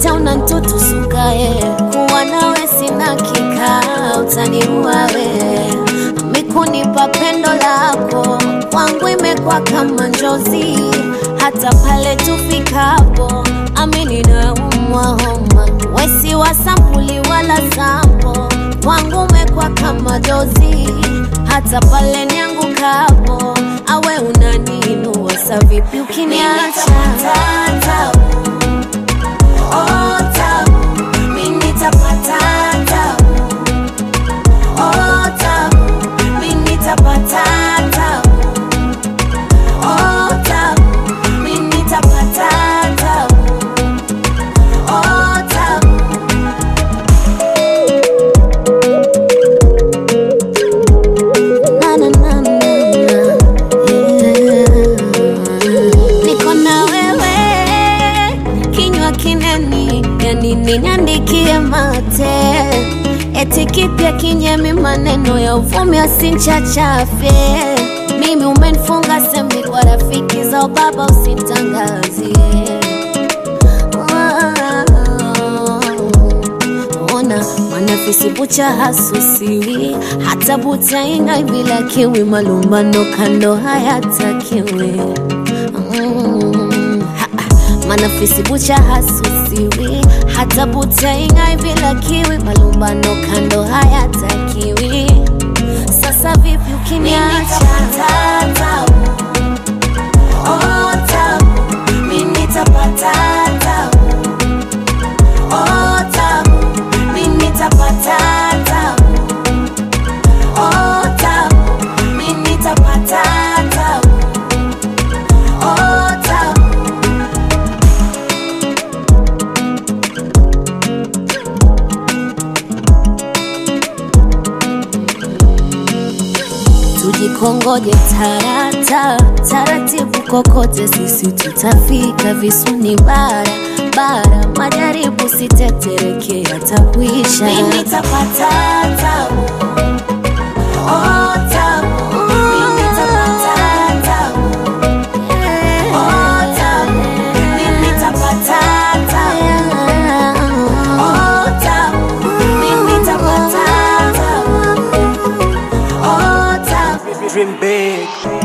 wote unantutusukae kuwa nawe sina kika utaniua we mikunipa pendo lako kwangu imekuwa kama njozi hata pale tufikapo amini na umwa homa wesi wa sampuli wala sampo kwangu umekuwa kama dozi hata pale niangukapo awe unaniinua sa vipi ukiniacha Oh, tabu, mimi nitapata tabu. Oh, tabu, mimi nitapata tabu. Oh, tabu, mimi nitapata tabu. Oh, tabu. Na, na, na, na, na. Yeah. Niko na wewe kinywa kineni, yani niandikie mate eti kipya kinyemi, maneno ya uvumi asinchachafye. Mimi umenifunga semi kwa rafiki za baba, usitangazie ona mwanafisi bucha hasusiwi hata butainga bila kiwi malumbano kando hayatakiwi mm, ha, manafisi bucha hasusiwi hata butainga bila kiwi malumbano kando hayatakiwi sasa vipi ukiniacha Oh, tabu, mimi nitapata tabu. Oh, tabu, mimi nitapata tabu. Oh, tabu, mimi nitapata tabu. Oh, tabu. tujikongoje tarata taratibu, kokote sisi tutafika, visuni bara bara, majaribu sitetereke, yatakuisha. Mimi nitapata tabu, oh tabu, mimi nitapata tabu, oh tabu, mimi nitapata tabu, oh tabu, mimi nitapata tabu, oh tabu. Dream big.